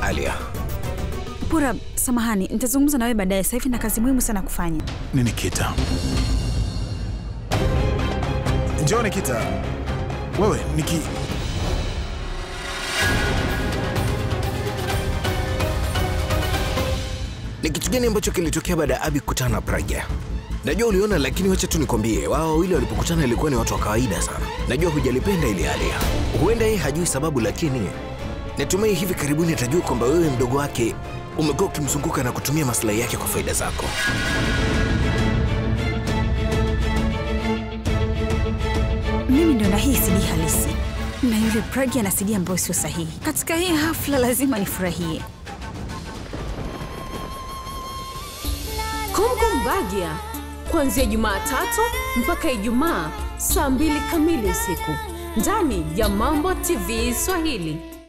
Alia. Pura, samahani, nitazungumza na wewe baadaye. Sasa hivi na kazi muhimu sana kufanya. Ni Nikita. Njoo Nikita. Wewe Niki. Ni kitu gani ambacho kilitokea baada ya Abi kukutana na Pragya? Najua uliona, lakini wacha tu nikwambie, wao wawili walipokutana ilikuwa ni watu wa kawaida sana. Najua hujalipenda ili Alia. Huenda yeye hajui sababu, lakini natumai hivi karibuni atajua kwamba wewe mdogo wake umekuwa ukimzunguka na kutumia maslahi yake kwa faida zako. Mimi ndo na hii CD halisi na yule Pragi ana CD ambayo sio sahihi. Katika hii hafla lazima nifurahie. Kumkum Bagya kuanzia Jumatatu mpaka Ijumaa saa mbili kamili usiku ndani ya Mambo TV Swahili.